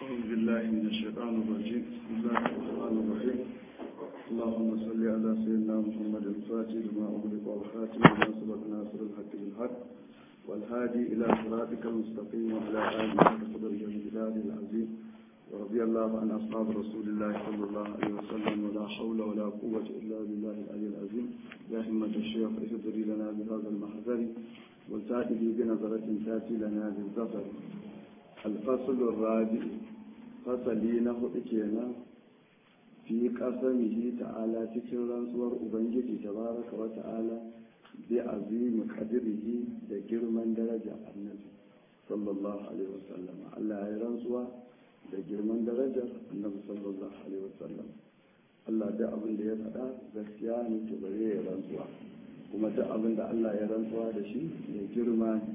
أعوذ بالله من الشيطان الرجيم بسم الله الرحمن الرحيم اللهم صل على سيدنا محمد الفاتح لما أغلق والخاتم لما سبق ناصر الحق بالحق والهادي إلى صراطك المستقيم وعلى آله وصحبه الجلال العظيم ورضي الله عن أصحاب رسول الله صلى الله عليه وسلم ولا حول ولا قوة إلا بالله العلي العظيم يا همة الشيخ اهدري لنا بهذا المحذر والتأتي بنظرة تأتي لنا بالظفر الفصل الرابع fasali na hudu kenan fi kasamihi ta'ala cikin rantsuwar ubangiji tabaraka wa ta'ala bi azimi qadrihi da girman daraja annabi sallallahu alaihi wasallam Allah ya rantsuwa da girman darajar annabi sallallahu alaihi wasallam Allah da abin da ya faɗa gaskiya ne to bare ya rantsuwa kuma duk abin da Allah ya rantsuwa da shi ya girma ne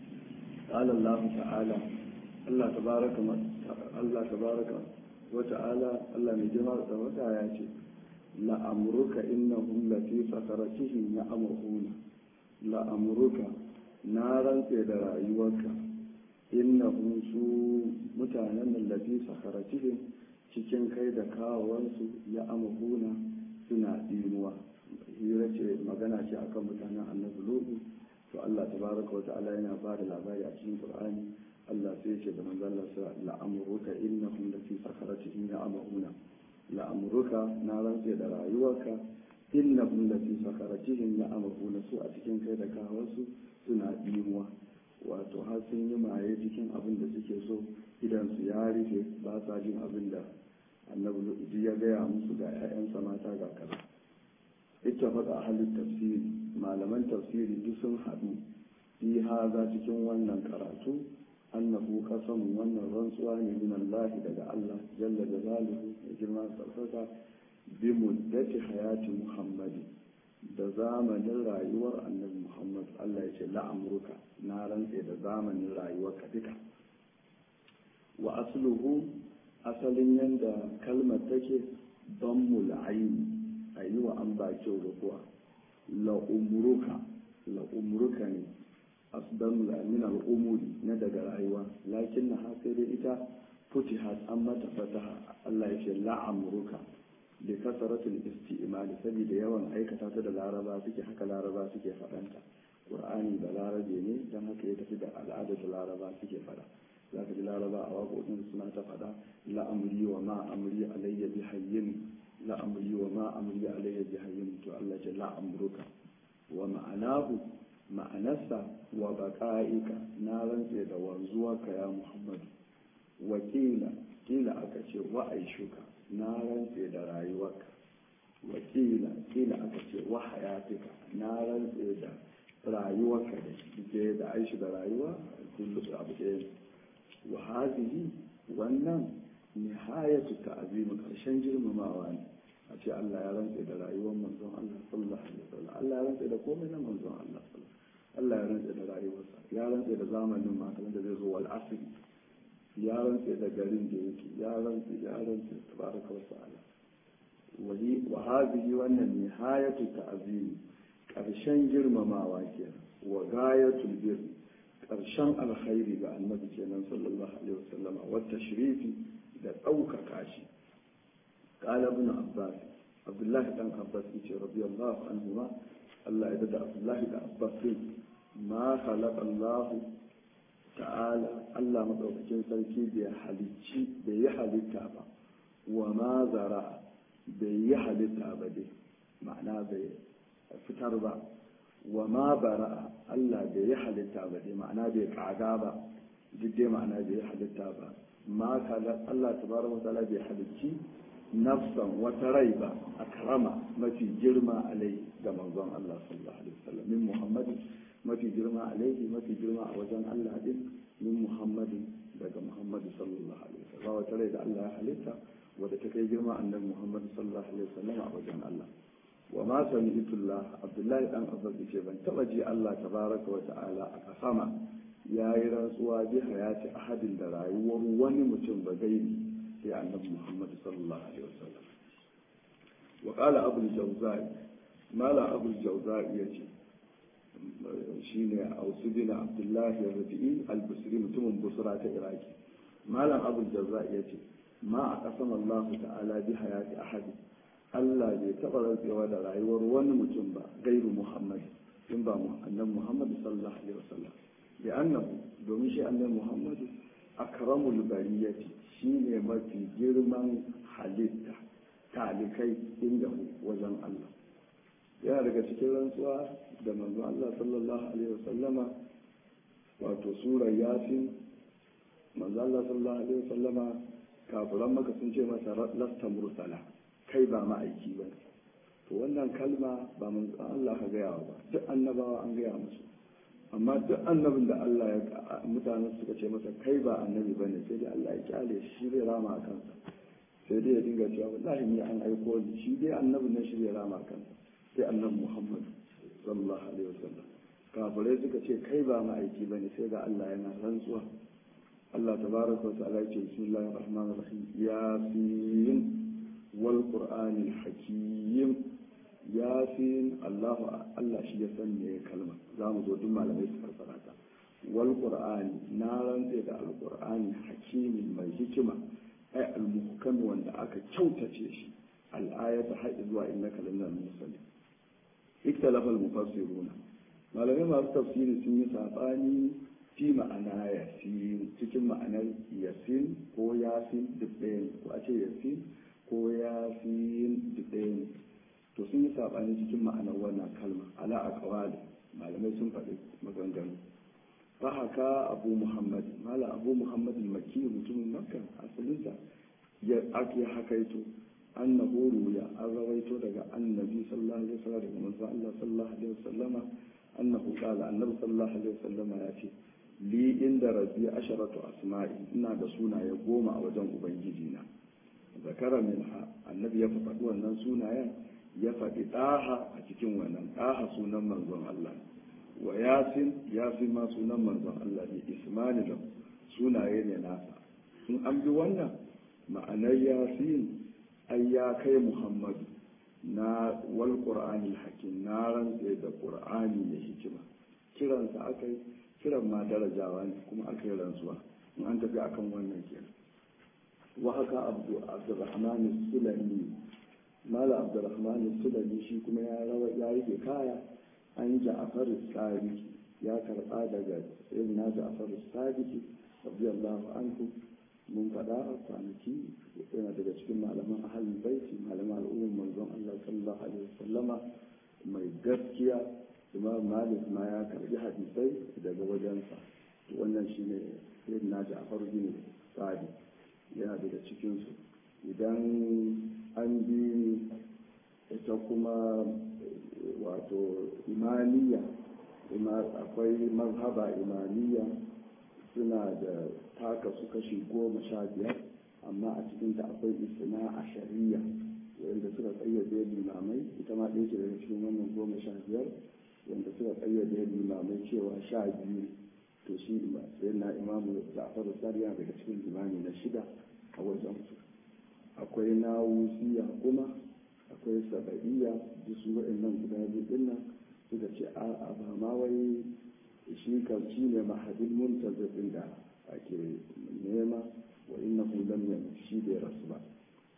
قال الله تعالى Allah tabaraka Allah tabaraka wa ta'ala Allah mai jima da wata ya ce la amruka innahum la fi sakaratihim ya'muruna la amruka na rantse da rayuwarka innahum su mutanen nan la fi sakaratihim cikin kai da kawawansu ya'muruna suna dinuwa hira ce magana ce akan mutanen annabi lutu to Allah tabaraka wa ta'ala yana ba da labari a cikin Qur'ani Allah sai ce da manzon Allah sa la'amuruka innahum lafi sakaratihim ya'mahuna la'amuruka na rantse da rayuwarka innahum lafi sakaratihim ya'mahuna su a cikin kai da kawansu suna dimuwa wato har sun yi maye cikin abin da suke so idan su ya rufe ba sa jin abin da annabi ya gaya musu ga 'ya'yansa mata ga kaza ita faɗa halin tafsiri malaman tafsiri duk sun haɗu fi haza cikin wannan karatu annahu qasamun wannan rantsuwa ne min Allah daga Allah jalla jalaluhu da girma sarfaka bi muddati hayati Muhammadi da zamanin rayuwar annabi Muhammad Allah ya ce la'amruka na rantse da zamanin rayuwarka duka wa asluhu asalin yanda kalmar take dammul ayn ayi wa an ba kyau da kuwa la umruka la umruka ne asdan min al'umuri na daga rayuwa lakin na sai dai ita futihat an mata fataha Allah ya ce la'amruka da kasaratul isti'mal saboda yawan aikata ta da laraba suke haka laraba suke faɗanta qur'ani da larabe ne dan haka ya tafi da al'adar da laraba suke faɗa za ka ji laraba a waƙoƙin suna ta faɗa la'amri wa ma amri alayya bi hayyin la'amri wa ma amri alayya bi hayyin to Allah ce la'amruka wa ma'anahu ma'anarsa wa baƙa'ika na rantse da wanzuwarka ya muhammadu wakila kila aka ce wa aishuka na rantse da rayuwarka wakila kila aka ce wa hayatika na rantse da rayuwarka da ke da aishi da rayuwa kullu abu ɗaya wa hazihi wannan nihayatu ta'zim karshen girmamawa ne a ce Allah ya rantse da rayuwar manzon Allah sallallahu alaihi wasallam Allah ya rantse da komai na manzon Allah sallallahu Allah ya rantse da rayuwarsa ya rantse da zamanin matan da zai zo wal asri ya rantse da garin da yake ya rantse ya rantse tabaraka wa ta'ala wali wa hadhihi wannan nihayatu ta'zim karshen girmamawa kenan wa gayatul bir karshen alkhairi ga annabi kenan sallallahu alaihi wasallam wa tashrifi da ɗaukaka shi قال ابن عباس عبد الله بن عباس رضي الله عنهما الله يدد عبد الله بن عباس ما خلق الله تعالى الله مدوكين sarki bai halicci bai yi halitta ba wa ma zara bai yi halitta ba dai ma'ana bai fitar ba wa ma bara Allah bai yi halitta ba dai ma'ana bai kaga ba duk dai ma'ana bai yi halitta ba ma kala Allah tabaraka wa ta'ala bai halicci nafsan wata rai ba a karama mafi girma alai ga manzon Allah sallallahu alaihi wasallam min Muhammadin mafi girma alaihi mafi girma a wajen Allah din min Muhammadin daga Muhammadu sallallahu alaihi wasallam wata rai da Allah ya halitta wadda ta kai girma annabi Muhammad sallallahu alaihi wasallam a wajen Allah wa ma sami'tullah Abdullahi dan Abbas ce ban taba ji Allah tabaraka wa ta'ala a kasama yayi rantsuwa bi hayati ahadin da rayuwar wani mutum ba gairi sai annabi Muhammad sallallahu alaihi wasallam wa qala abu al-jawzai mala abu al-jawzai yace shine ausu bin abdullahi rabi'i al-busri mutumin busra ta iraki malam abul jazza ya ce ma a kasan Allah ta'ala bi hayati ahadi Allah bai taɓa rantsewa da rayuwar wani mutum ba gairu Muhammad in ba annabi Muhammad sallallahu alaihi wasallam bi annahu domin shi annabi Muhammad akramul bariyati shine mafi girman halitta talikai inda wajen Allah yana daga cikin rantsuwa da manzo Allah sallallahu alaihi wasallama wato sura yasin manzo Allah sallallahu alaihi wasallama kafiran maka sun ce masa lasta mursala kai ba ma'aiki ba to wannan kalma ba manzo Allah ka gaya ba duk annabawa an gaya musu amma duk annabin da Allah ya mutanen suka ce masa kai ba annabi bane sai dai Allah ya kyale shi zai rama a kansa sai dai ya dinga cewa wallahi ni an aiko ni shi dai annabin nan shi zai rama a kansa sai annabi Muhammad sallallahu alaihi wasallam kafirai suka ce kai ba ma'aiki bane sai ga Allah yana rantsuwa Allah tabaraka wa ta'ala ya ce bismillahir rahmanir rahim yasin wal qur'anil hakim yasin Allah Allah shi ya san me kalma za mu zo duk malamai su fassara ta wal qur'ani na rantse da al qur'ani hakimi mai hikima ai al muhkam wanda aka kyautace shi al ayata har zuwa innaka lanal mursalin iktalafa al mufassiruna malamai masu tafsiri sun yi sabani fi ma'ana yasin cikin ma'anar yasin ko yasin duk ɗaya ko a ce yasin ko yasin duk ɗaya ne to sun yi saɓani cikin ma'anar wannan kalma ala a kawali malamai sun faɗi maganganu fa haka abu muhammad mala abu muhammad maki mutumin makka asalinsa ya ake hakaito annahu ruya an rawaito daga annabi sallallahu alaihi wasallam daga manzo Allah sallallahu alaihi wasallama annahu qala annabi sallallahu alaihi wasallama ya ce li inda rabbi asharatu asma'i ina da sunaye goma a wajen ubangiji na zakara minha annabi ya faɗi wannan sunayen ya faɗi ɗaha a cikin wannan ɗaha sunan manzon Allah wa yasin yasin ma sunan manzon Allah ne ismani da sunaye ne nasa in an bi wannan ma'anar yasin ai ya kai muhammadu na wal qur'anil hakim na rantse da qur'ani da hikima kiransa aka yi kiran ma darajawa ne kuma aka yi rantsuwa in an tafi akan wannan kenan wa haka abdu abdurrahman sulami mala abdurrahman sulami shi kuma ya rawa ya rike kaya an ja'far sadiq ya karba daga sayyidina ja'far sadiq radiyallahu anhu mun faɗa a kwanaki yana daga cikin malaman ahalin baiti malaman al'ummar manzon Allah sallallahu alaihi wasallama mai gaskiya imam malik ma ya karbi hadisai daga wajensa wannan shine sayyidina ja'far bin sadiq yana daga cikinsu idan an bi ita kuma wato imaniya akwai mazhaba imaniya suna da taka su kashi goma sha biyar amma a cikinta akwai isna a shari'a wanda suka tsayyade limamai ita ma ɗaya ce daga cikin wannan goma sha biyar wanda suka tsayyade limamai cewa sha biyu to shi sai na imamu ja'faru sariya daga cikin limami na shida a wajen su akwai na wusiya kuma akwai saba'iyya duk su waɗannan guda biyu din nan suka ce a ba ma wai shi kan shi ne mahadin muntazir da ake nema wa innahu lam yamut shi bai rasu ba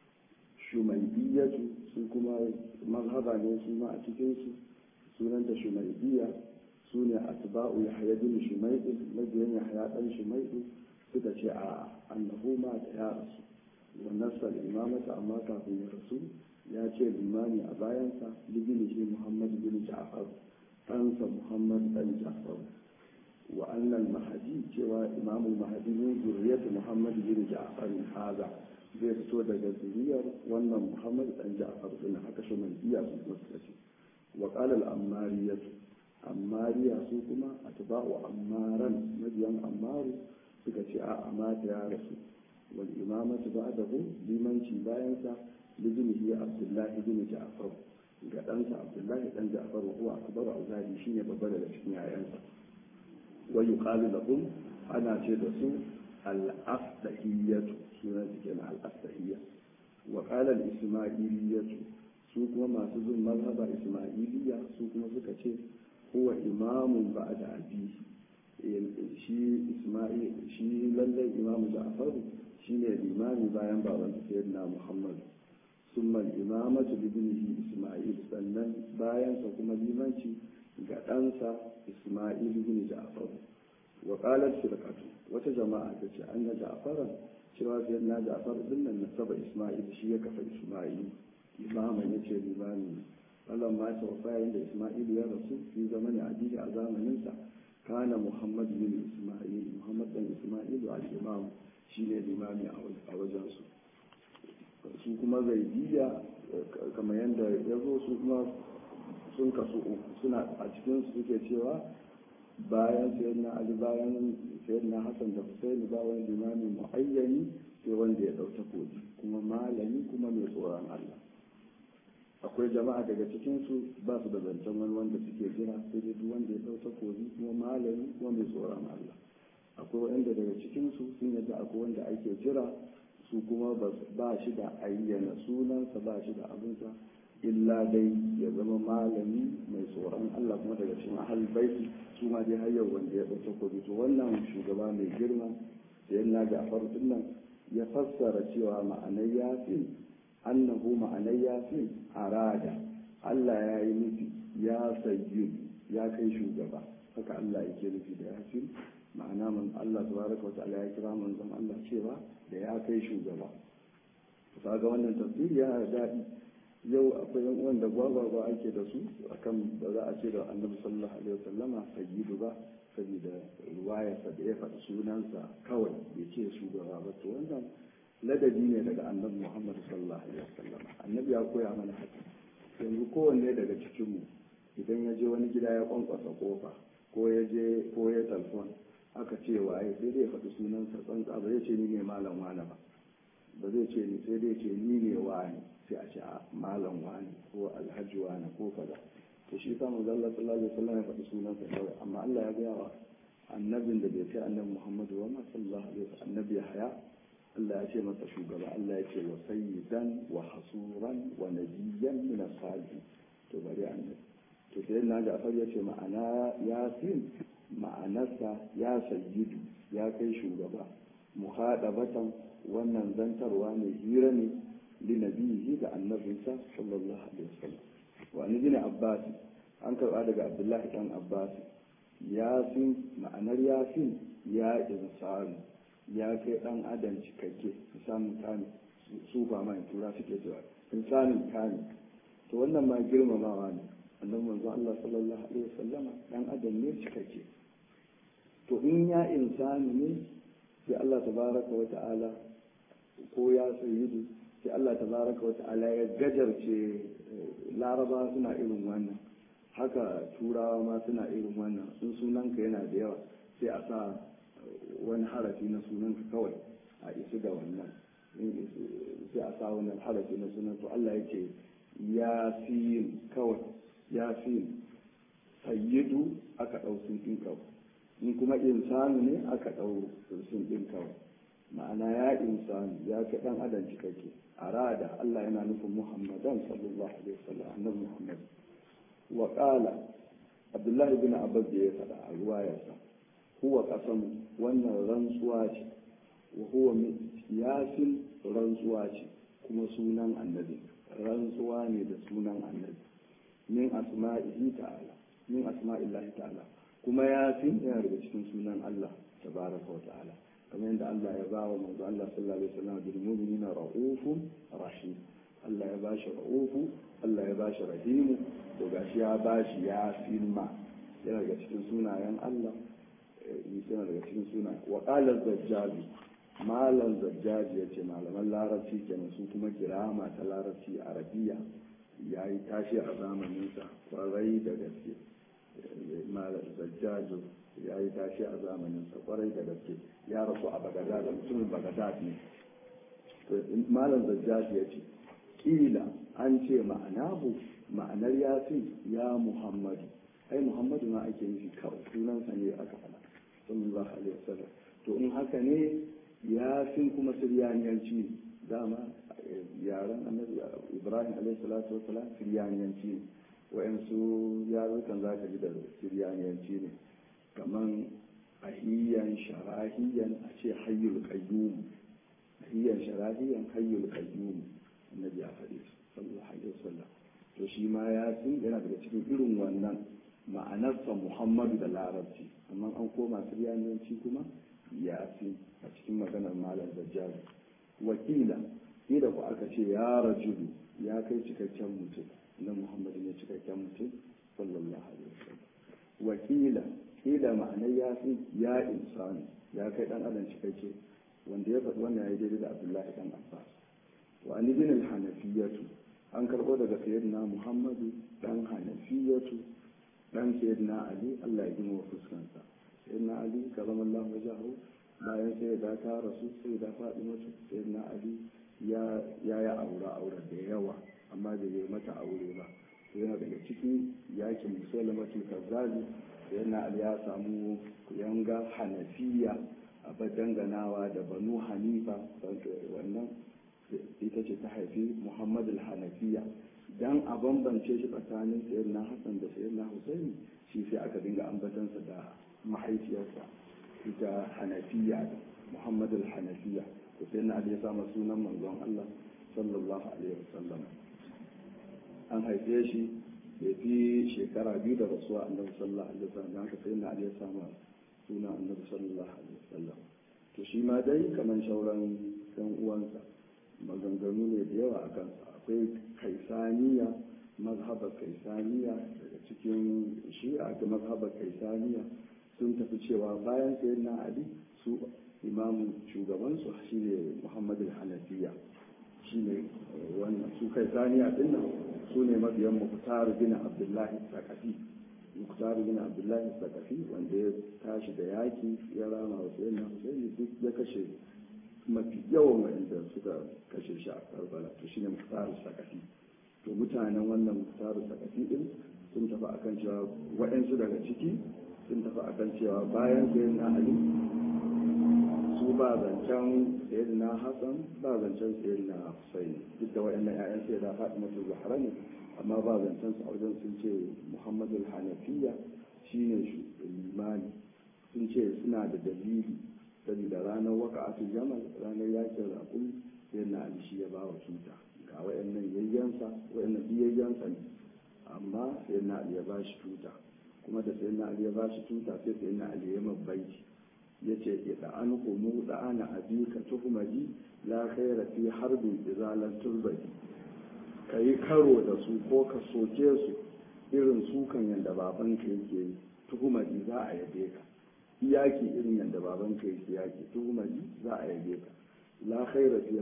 shumaibiyatu su kuma mazhaba ne su ma a cikin su sunanta shumaibiya su ne atba'u yahya bin shumaid mabiyan yahya dan shumaid suka ce a annahu ma ta ya rasu wa nasal imamata amma kafin ya rasu ya ce limani a bayansa libini shi muhammad bin ja'far ɗansa muhammad dan ja'far wa annal mahadi cewa imamul mahadi min zuriyatu muhammad bin ja'far haza zai fito daga zuriyar wannan muhammad dan ja'far din haka shi man iya su kuma suka ce wa qala al ammariyatu ammariya su kuma atba'u ammaran mabiyan ammaru suka ce a amata ya rasu wal imamatu ba'dahu limanci bayansa libnihi abdullahi bin ja'far ga ɗansa abdullahi dan ja'far huwa akbaru auladi shine babba daga cikin yayansa wa yuqalu lahum ana ce da su al-afdahiyatu sunan su kenan al-afdahiyya wa qala al-isma'iliyatu su kuma masu bin mazhaba isma'iliya su kuma suka ce huwa imamun ba'da abihi shi isma'il shi lallai imamu ja'far shine limami bayan baban sayyidina muhammad summa imamatu bibnihi isma'il sannan bayan sa kuma limanci ga ɗansa isma'il bin ja'far wa qalat firqatu wata jama'a ta ce anna ja'faran cewa sayyidina ja'far din nan nasaba isma'il shi ya kafa isma'il imaman yace limami Allah ma ta wafa da isma'il ya rasu fi zamanin addini a zamaninsa kana muhammad bin isma'il muhammad dan isma'il al-imam shine limami a wajensu su kuma zaidiya kamar yadda ya zo su kuma sun kasu uku suna a cikin su suke cewa bayan sayyidina ali bayan sayyidina hassan da husaini ba wani limami muayyani sai wanda ya dauta koji kuma malami kuma mai tsoron allah akwai jama'a daga cikinsu ba su da zancen wani wanda suke jira sai dai duk wanda ya dauta koji kuma malami kuma mai tsoron allah akwai wanda daga cikinsu sun yadda akwai wanda ake jira su kuma ba shi da ayyana sunansa ba shi da abinsa illa dai ya zama malami mai tsoron Allah kuma daga cikin ahal baiti su ma dai har yau wanda ya ɗauka kobi to wannan shugaba mai girma da yana Ja'far dinnan ya fassara cewa ma'anar yasin annahu ma'anar yasin arada Allah ya yi nufi ya sayyidu ya kai shugaba haka Allah yake nufi da yasin ma'ana man Allah tabaraka wa ta'ala ya kira manzon Allah cewa da ya kai shugaba kaga wannan tafsiri yana da daɗi yau akwai yan uwan da gwagwagwa ake da su akan ba za a ce da annabi sallallahu alaihi wasallama sayyidu ba saboda ruwayarsa da ya faɗi sunansa kawai bai ce shugaba ba to wannan ladabi ne daga annabi muhammad sallallahu alaihi wasallama annabi ya koya mana haka yanzu kowanne daga cikinmu idan ya je wani gida ya kwankwasa kofa ko ya je ko ya talfon aka ce waye sai dai ya faɗi sunansa tsantsa ba zai ce ni ne malam wani ba ba zai ce ni sai dai ce ni ne wani sai a ce a malam wani ko alhaji wani ko kaza to shi sa manzo Allah sallallahu alaihi wasallam ya faɗi sunansa kawai amma Allah ya gaya wa annabin da bai kai annabi Muhammadu wa ma sallallahu alaihi wasallam annabi Yahya Allah ya ce masa shugaba Allah ya ce wa sayyidan wa hasuran wa nabiyyan min as-salihin to bari annabi to sai na ga ya ce ma'ana yasin ma'anarsa ya sayyidu ya kai shugaba muhadabatan wannan zantarwa ne hira ne linabihi da annabinsa sallallahu alaihi wasallam wa ni bin abbas an karba daga abdullahi dan abbas yasin ma'anar yasin ya insanu ya kai dan adam cikakke samun kame su ba mai tura suke cewa insanin kame to wannan ma girmamawa ne annabi manzo Allah sallallahu alaihi wasallama dan adam ne cikakke to in ya insani ne sai Allah tabaraka wa ta'ala ko ya sayyidu sai Allah tabaraka wa ta'ala ya gajarce laraba suna irin wannan haka turawa ma suna irin wannan sun sunanka yana da yawa sai a sa wani harafi na sunanka kawai a isu da wannan sai a sa wani harafi na sunan to Allah ya ce yasin kawai yasin sayyidu aka ɗau sun ɗin kawai in kuma insanu ne aka ɗau sun ɗin kawai ma'ana ya insanu ya fi ɗan adam cikakke a rada Allah yana nufin muhammadan sallallahu alaihi wasallam annabi muhammad wa qala abdullahi bin abbas da ya faɗa a ruwayarsa huwa qasam wannan rantsuwa ce wa huwa yasin rantsuwa ce kuma sunan annabi rantsuwa ne da sunan annabi min asma'ihi ta'ala min asma'illahi ta'ala kuma yasin yana daga cikin sunan Allah tabaraka wa ta'ala kamar yadda Allah ya ba wa manzo Allah sallallahu alaihi wasallam bil mu'minina ra'ufun rahim Allah ya bashi ra'ufu Allah ya bashi rahimu to gashi ya bashi yasin ma yana daga cikin sunayen Allah yana daga cikin sunayen wa qala zajjabi malam zajjaji ya ce malaman larabci kenan su kuma kirama ta larabci arabiya ya yi tashi a zamaninsa kwarai da gaske malam zajjaji ya yi tashi a zamaninsa kwarai da gaske ya rasu a bagadad mutumin bagadad ne malam zajjaji ya ce kila an ce ma'anahu ma'anar yasin ya muhammadu ai muhammadu ma ake nufi kawai sunansa ne aka faɗa sallallahu alaihi wasallam to in haka ne yasin kuma siryaniyanci ne dama yaren annabi ibrahim alaihi salatu wasalam siryaniyanci ne wa'yansu yarukan za ka ji da siryaniyanci ne kaman hahiyan sharahiyan a ce hayyul qayyum hahiyan sharahiyan hayyul qayyum annabi ya faɗi sallallahu alaihi wasallam to shi ma yasin yana daga cikin irin wannan ma'anarsa muhammadu da larabci amma an koma siryanci kuma yasin a cikin maganar malam dajjal wakila kila ku aka ce ya rajulu ya kai cikakken mutum na muhammadu ne cikakken mutum sallallahu alaihi wasallam wakila kila ma'anar yasin ya insani ya kai dan adam cikakke wanda ya faɗi wannan ya yi daidai da abdullahi dan abbas wa an ibn al-hanafiyatu an karɓo daga sayyidina muhammadu dan hanafiyatu dan sayyidina ali Allah ya gina wa fuskansa sayyidina ali karamallahu wajahu bayan sai da ta rasu sai da faɗi mutu sayyidina ali ya ya ya aure aure da yawa amma bai yi mata aure ba sai yana daga ciki yakin musulmatul kazzabi sayyidina ali ya samu kuyanga hanafiya a danganawa da banu hanifa wannan ita ce ta haifi muhammad al-hanafiya dan a bambance shi tsakanin sayyidina hassan da sayyidina husaini shi sai aka dinga ambatansa da mahaifiyarsa ita hanafiya muhammad al-hanafiya to sayyidina ali ya sama sunan manzon allah sallallahu alaihi wasallam an haife shi bai fi shekara biyu da rasuwa annabi sallallahu alaihi wasallam dan haka sayyidina ali ya sama sunan annabi sallallahu alaihi wasallam to shi ma dai kamar shauran yan uwansa maganganu ne da yawa a kansa akwai kaisaniya mazhabar kaisaniya daga cikin shi'a da mazhabar kaisaniya sun tafi cewa bayan sayin na ali su imamu shugabansu shine muhammad hanafiya shine wannan su kaisaniya din nan su ne mabiyan muktar bin abdullahi sakafi muktar bin abdullahi sakafi wanda ya tashi da yaki ya rama wa sayin na husaini duk ya kashe mafi yawan wanda suka kashe shi a karbala to shine muktaru sakafi to mutanen wannan muktaru sakafi din sun tafi akan cewa waɗansu daga ciki sun tafi akan cewa bayan sayin na ali su ba zancen sayin na hassan ba zancen sayin na husaini duk da waɗannan 'ya'yan sai da faɗi masu zahara ne amma ba zancen su a wajen sun ce muhammadu hanafiya shine limani sun ce suna da dalili saboda ranar waka a jamal ranar yakin rakun sai na ali shi ya ba wa tuta ga wayannan yayyansa wayannan biyayyansa ne amma sai na ali ya ba shi tuta kuma da sai na ali ya ba shi tuta sai sai na ali ya mabbaiti ya ce ida an kumu da ana abika tuhumadi la khaira fi harbin izalan turbadi ka yi karo da su ko ka soke su irin sukan yadda babanka yake yi tuhumadi za a yabe ka yaki irin yadda baban ka yake yaki tuhumari za a yabe ka la khaira fi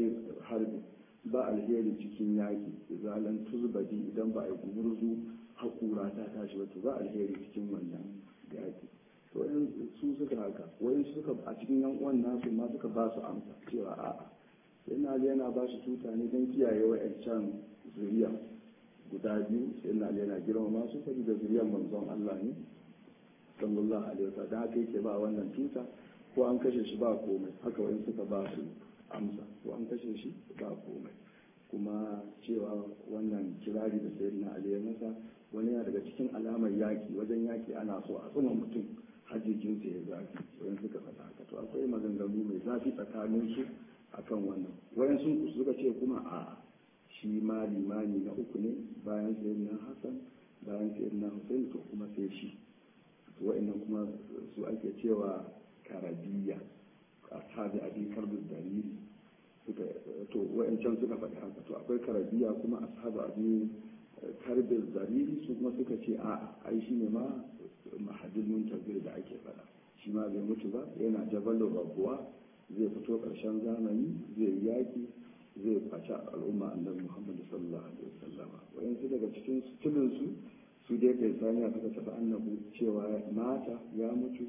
harbi ba alheri cikin yaki zalan tuzbadi idan ba a yi gumurzu hakura ta tashi wato ba alheri cikin wannan yaki to in su suka haka wayan suka a cikin yan uwan nasu ma suka ba su amsa cewa a'a sai na yana ba shi tuta ne don kiyaye wa'ancan zuriya guda biyu sai na yana girmama su saboda zuriyar manzon Allah ne sallallahu alaihi wasallam da haka yake ba wannan tuta ko an kashe shi ba komai haka wani suka ba su amsa ko an kashe shi ba komai kuma cewa wannan kirari da sayyidina ali ya masa wani yana daga cikin alamar yaki wajen yaki ana so a tsuma mutum hajjijin sa ya zafi wani suka faɗa haka to akwai maganganu mai zafi tsakanin su akan wannan wayan sun suka ce kuma a shi ma limani na uku ne bayan sayyidina hasan bayan sayyidina husain to kuma sai shi wa'annan kuma su ake cewa karabiya a tabi abin karbin dalili suka to wa'ancan suka faɗi haka to akwai karabiya kuma ashabu abin karbin dalili su kuma suka ce a ai shi ne ma mahadin muntazir da ake faɗa shi ma bai mutu ba yana jabalin rabuwa zai fito ƙarshen zamani zai yaki zai kwaci al'umma annabi muhammadu sallallahu alaihi wasallam wa'ansu daga cikin su su dai kai saniya suka tafi annabu cewa mata ya mutu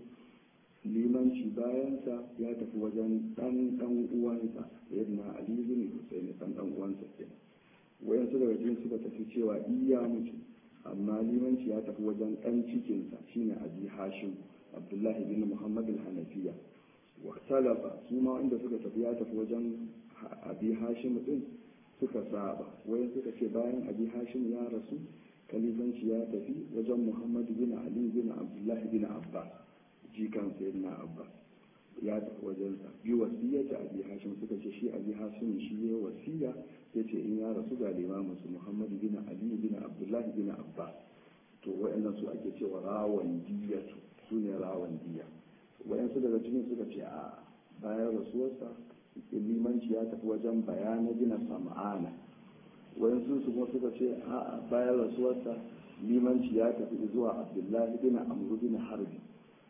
limanci bayansa ya tafi wajen dan dan uwansa yadda ali bin husaini dan dan uwansa kenan wayansu daga cikin suka tafi cewa iya mutu amma limanci ya tafi wajen dan cikinsa shine abi hashim abdullahi bin muhammad al-hanafiya wa talafa su ma inda suka tafi ya tafi wajen abi hashim din suka saba wayan suka ce bayan abi hashim ya rasu kalifanci ya tafi wajen muhammadu bin ali bin abdullahi bin abbas jikan sayyidina abbas ya tafi wajensa bi wasiya ta abi hashim suka ce shi abi hashim shi ya wasiya ya ce in ya rasu ga limamin su muhammad bin ali bin abdullah bin abbas to wayannan su ake cewa rawan diyatu su ne rawan diya wayansu daga cikin suka ce a bayan rasuwarsa limanci ya tafi wajen bayana gina sam'ana wayansu su kuma suka ce a bayan rasuwarsa limanci ya tafi zuwa abdullahi bin amru bin harbi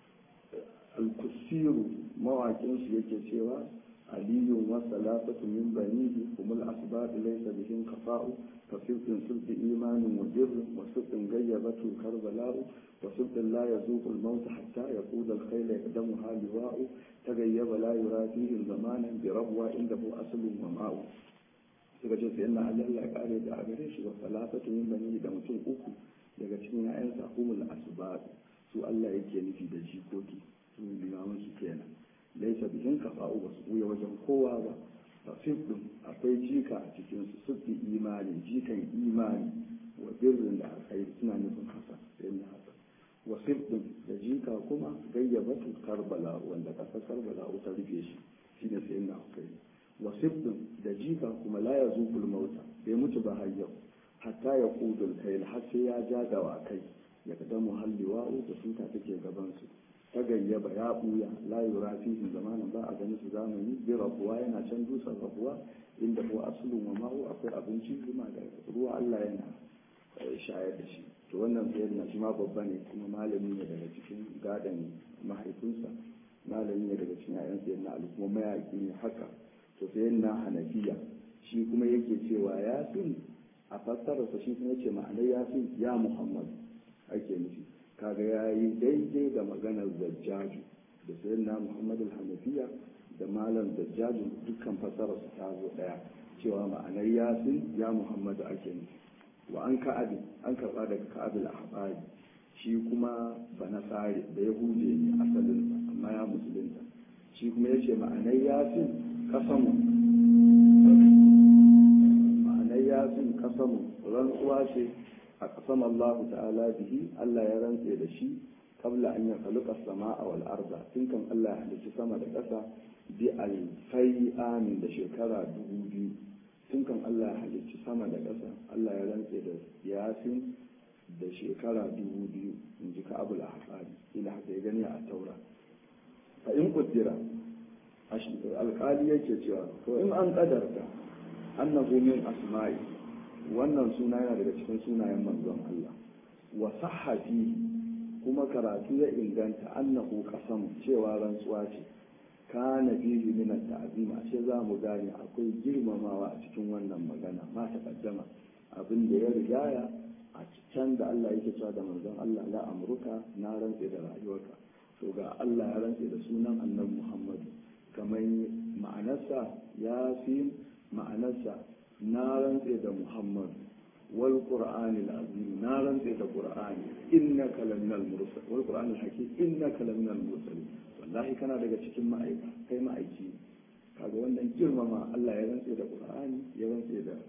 al-kusiru mawakin su yake cewa aliyun wa salafatu min banihi humul asbab laysa bihim kafa'u fa sirrin sulbi imanin wa birr wa sirrin gayyabatu karbala'u wa sirrin la yazuqu al-maut hatta yaquda al-khayla yaqdamuha liwa'u tagayyaba la yura fihi zamanan bi rabwa indahu aslun wa ma'u suka ce sai na Allah ya kare da a gare shi wa salafatu min banihi da mutum uku daga cikin ya'yansa humul asbab su Allah yake nufi da jikoki su limaman su kenan laisa bihin kafa'u ba su buya wajen kowa ba tafsir din akwai jika a cikin su sufi imani jikan imani wa birrin da alkhairi suna nufin hasan sai na hasan wa din da jika kuma gayyabatu karbala wanda kasar karbala ta rufe shi shine sai na husaini wa din da jika kuma la yazuqul mauta bai mutu ba har yau hatta ya kudul kai har sai ya ja dawakai ya kadamu halliwa'u da tuta take gaban su ta gayyaba ya buya la yura fihi zamanin ba a gani su zamani bi rabuwa yana can dusan rabuwa inda ko asulun wa ma'u akwai abinci kuma da ruwa Allah yana shayar da shi to wannan sayar na shi ma babba ne kuma malami ne daga cikin gadon mahaifinsa malami ne daga cikin yayan sayar na alu kuma mayaki ne haka to sayar na hanafiya shi kuma yake cewa yasin a fassararsa shi kuma yace ma'anar yasin ya muhammad ake nufi kaga ya yi daidai da maganar zajjaju da sayan na muhammadu hanafiya da malam zajjaju dukkan fasararsu ta zo daya cewa ma'anar yasin ya muhammadu ake nufi wa an ka'abi an karba daga ka'abil ahbari shi kuma ba na tsari da ya huje ne asalinsa amma ya musulunta shi kuma ya ce ma'anar yasin kasamu ma'anar yasin kasamu rantsuwa ce a ƙasam Allah ta'ala bihi Allah ya rantse da shi kabla an ya kaluka sama'a wal arda tun kan Allah ya halicci sama da ƙasa bi alfai amin da shekara dubu biyu tun kan Allah ya halicci sama da ƙasa Allah ya rantse da yasin da shekara dubu biyu in ji ka'abul ahqari ila haka ya gani a taura fa in kuddira alƙali yake cewa to in an kadarta annahu min asma'i wannan suna yana daga cikin sunayen manzon Allah wa sahhafi kuma karatu ya inganta annahu qasam cewa rantsuwa ce kana fihi min at-ta'zim ashe za mu gane akwai girmamawa a cikin wannan magana ma ta kaddama abin da ya rigaya a can da Allah yake cewa da manzon Allah la amruka na rantse da rayuwarka to ga Allah ya rantse da sunan annabi Muhammad kamar ma'anarsa ya fi ma'anarsa na rantse da Muhammad wal Qur'ani azim na rantse da Qur'ani innaka laminal mursal wal Qur'ani hakim innaka laminal mursal wallahi kana daga cikin ma'aika kai ma'aiki kaga wannan girmama Allah ya rantse da Qur'ani ya rantse da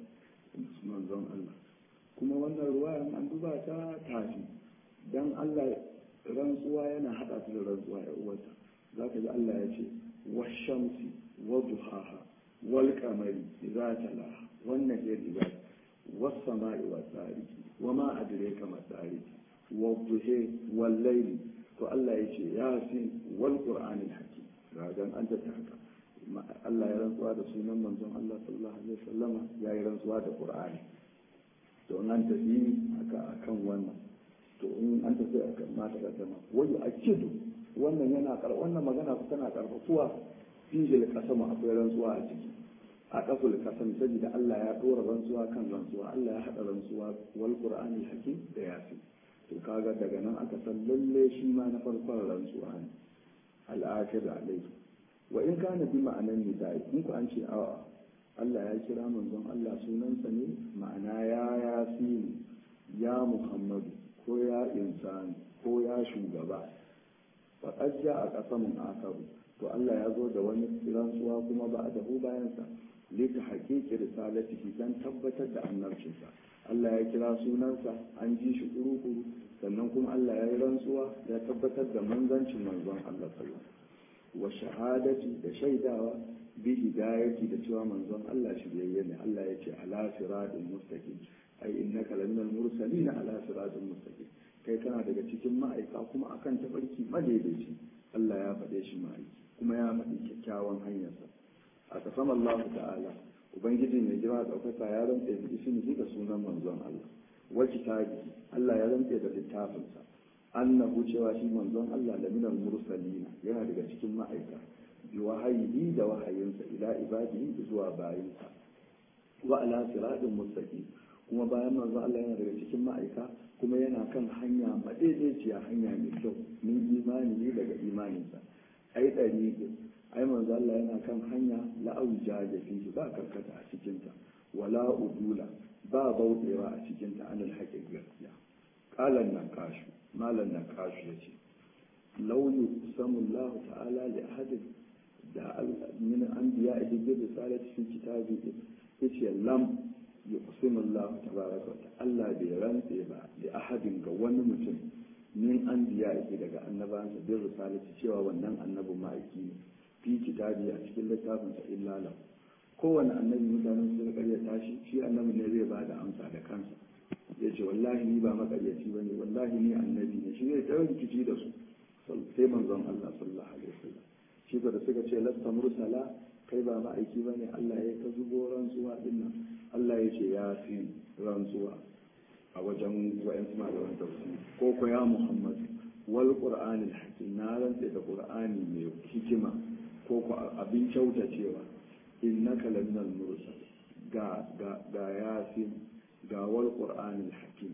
manzon Allah kuma wannan ruwayan an duba ta tafi dan Allah rantsuwa yana hada ta da rantsuwa ya uwata zaka ji Allah ya ce washamsi wa duhaha wal qamari idza talaha wannan ya riba wasu ma'i wa tsariki wa ma adireka ma tsariki wa duhe wal laili to Allah ya ce ya fi wal qur'anil hakim ragan an ta haka Allah ya rantsuwa da sunan manzon Allah sallallahu alaihi wasallama ya yi rantsuwa da qur'ani to nan tafi haka akan wannan to in an tafi akan mata da sama wani akidu wannan yana kar wannan magana tana karfafuwa fijil kasama akwai rantsuwa a ciki a kaful kasam saboda Allah ya dora rantsuwa kan rantsuwa Allah ya hada rantsuwa wal qur'ani hakim da yasin to kaga daga nan aka san lalle shi ma na farkon rantsuwa ne al-akhir alayhi wa in kana bi ma'anan nidai in ku an ce a'a Allah ya kira manzon Allah sunansa ne ma'ana ya yasin ya Muhammadu ko ya insani ko ya shugaba faqad a qasamun akaru to Allah ya zo da wani rantsuwa kuma ba a dahu bayansa lita haƙiƙi risalatihi dan tabbatar da annabcinsa Allah ya kira sunansa an ji shi kuru-kuru sannan kuma Allah ya yi rantsuwa ya tabbatar da manzancin manzon Allah sallallahu wa shahadati da shaidawa bi hidayati da cewa manzon Allah shiryayye ne Allah ya ce ala siratin mustaqim ai innaka laminal mursalin ala siratin mustaqim kai kana daga cikin ma'aika kuma akan tafarki madaidaici Allah ya faɗe shi ma'aiki kuma ya faɗi kyakkyawan hanyarsa a kasam Allah ta'ala ubangiji mai jira ɗaukaka ya rantse da ismihi da sunan manzon Allah wa kitabi Allah ya rantse da littafinsa annahu cewa shi manzon Allah da minal mursalina yana daga cikin ma'aika bi wahayi da wahayinsa ila ibadihi zuwa bayinsa wa ala siratin mustaqim kuma bayan manzon Allah yana daga cikin ma'aika kuma yana kan hanya madaidaiciya hanya mai kyau min imani ne daga imaninsa ai ɗari ai manzo Allah yana kan hanya la'auja da fihi ba karkata a cikinta wala udula ba bauɗewa a cikinta anil haƙin gaskiya qalan nan kashu malan nan kashu yace law yusamu Allah ta'ala li ahadin da min anbiya bi risalati fi kitabi yace lam yuqsimu Allah tabaraka wa Allah bai rantse ba li ahadin ga wani mutum min anbiya daga annabansa bi risalati cewa wannan annabin ma'aiki ne fi kitabi a cikin littafin sa illa lahu kowane annabi mutanen su karya tashi shi annabi ne zai bada amsa da kansa ya ce wallahi ni ba makaryaci ba ne wallahi ni annabi ne shi zai tsawon rikici da su sai manzon Allah sallallahu alaihi wasallam shi da suka ce lasta mursala kai ba ma'aiki ba ne Allah ya ta zubo rantsuwa din nan Allah ya ce ya fi rantsuwa a wajen wa'yan suna da wani tafsiri ko ko ya Muhammad wal qur'anil hakim na rantse da qur'ani mai hikima ko ku abin kyautacewa innaka laminal mursal ga ga ga yasin ga wal qur'anil hakim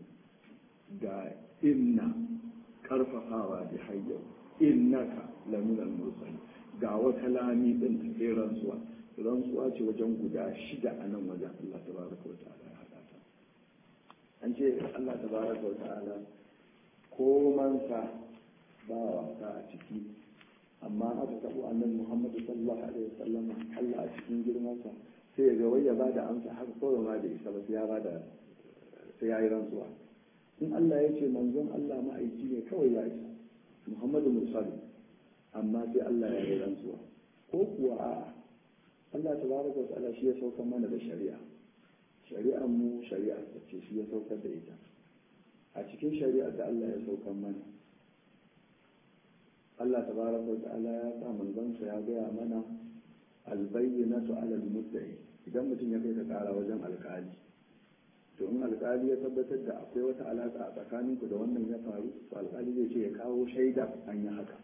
ga inna karfafawa da hayyau innaka laminal mursal ga wata lami din ta sai rantsuwa rantsuwa ce wajen guda shida a nan wajen Allah tabaraka wa ta'ala ya hada ta an ce Allah tabaraka wa ta'ala komansa ba wasa a ciki amma aka taɓo annabi muhammadu sallallahu alaihi wasallam Allah a cikin girmansa sai ya ga wai ya bada amsa haka kawai ma da isa ba sai ya bada sai ya yi rantsuwa in Allah ya ce manzon Allah ma'aiki ne kawai ya isa muhammadu mursali amma sai Allah ya yi rantsuwa ko kuwa a'a Allah tabaraka wa ta'ala shi ya saukar mana da shari'a shari'ar mu shari'a ce shi ya saukar da ita a cikin shari'ar da Allah ya saukar mana Allah tabaraka wa ta'ala ya sa manzansa ya gaya mana albayyinatu ala al-mudda'i idan mutum ya kai ka kara wajen alkali to in alkali ya tabbatar da akwai wata alaka a tsakaninku da wannan ya faru to alkali zai ce ya kawo shaida an yi haka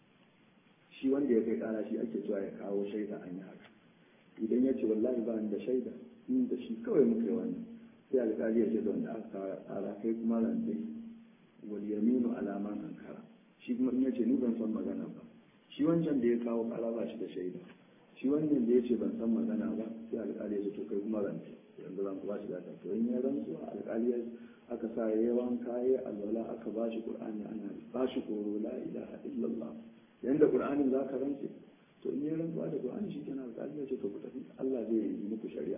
shi wanda ya kai kara shi ake cewa ya kawo shaida an yi haka idan ya ce wallahi ba ni da shaida in da shi kawai muka yi wannan sai alkali ya ce da wanda aka kara kai kuma rantsai wal yaminu alaman ankara shi kuma in ya ce ni ban san magana ba shi wancan da ya kawo kara ba shi da shaida shi wannan da ya ce ban san magana ba sai alkali ya ce to kai kuma rantsai yanzu zan ku ba shi data to in ya rantsu alkali ya aka sa ya yawan kaye alwala aka ba shi qur'ani ana ba shi koro la ilaha illallah yanda qur'anin za ka rantse to in ya rantsuwa da qur'ani shi kenan alkali ya ce to ku tafi Allah zai yi muku shari'a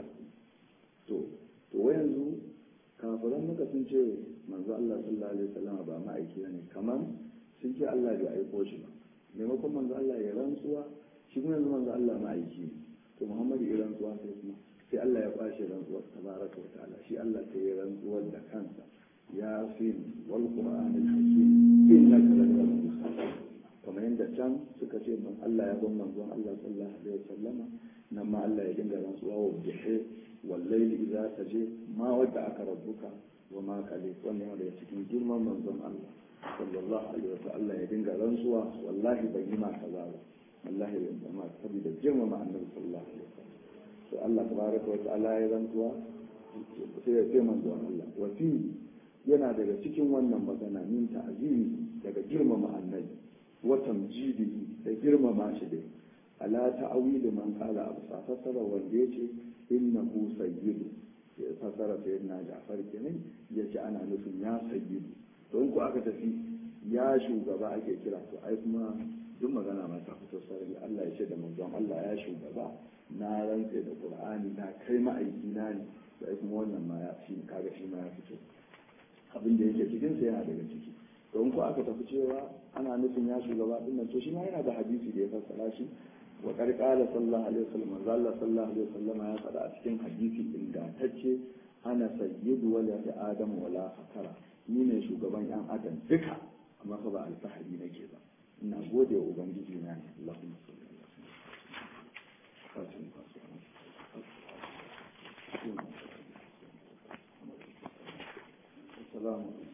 to to yanzu kafiran maka sun ce manzo Allah sallallahu alaihi wasallam ba ma'aiki ne kamar sun ce Allah bai aiko shi ba maimakon manzo Allah ya rantsuwa shi kuma yanzu manzo Allah ma'aiki ne to Muhammadu ya rantsuwa sai kuma sai Allah ya kwashe rantsuwar tabaraka wa ta'ala shi Allah sai ya rantsuwar da kansa ya fi wal qur'anil hakim innaka laminal mursalin kamar yadda can suka ce man Allah ya ban manzon Allah sallallahu alaihi wasallama nan ma Allah ya dinga rantsuwa wa bihi wal layli idza taje ma wadda aka rabbuka wa ma kale wannan yana daga cikin girman manzon Allah sallallahu alaihi wasallam Allah ya dinga rantsuwa wallahi ban yi ma kaza ba wallahi ban yi ma saboda girmama annabi sallallahu alaihi wasallam to Allah tabaraka wa ta'ala ya rantsuwa sai ya ce manzon Allah wa fi yana daga cikin wannan magana min ta'zimi daga girmama annabi wa tamjidihi da girmama shi dai ala ta'awilu man qala abu fasara wanda yace innahu sayyidu ya fasara sayyidina Ja'far kenan yace ana nufin ya sayyidu to in ku aka tafi ya shugaba ake kira to ai kuma duk magana ma ta fito sarari Allah ya ce da manzon Allah ya shugaba na rantse da Qur'ani na kai ma'aiki na ne da kuma wannan ma ya fi kaga shi ma ya fito abin da yake cikin sa yana daga ciki don ko aka tafi cewa ana nufin ya shugaba din nan to shi ma yana da hadisi da ya fassara shi wa qarqala sallallahu alaihi wasallam manzo Allah sallallahu alaihi wasallam ya faɗa a cikin hadisi ingantacce ana sayyidu wala adam wala fakara ni ne shugaban yan adam duka amma fa ba alfahari nake ba ina gode wa ubangiji na ne Allahumma salli ala sayyidina Assalamu alaikum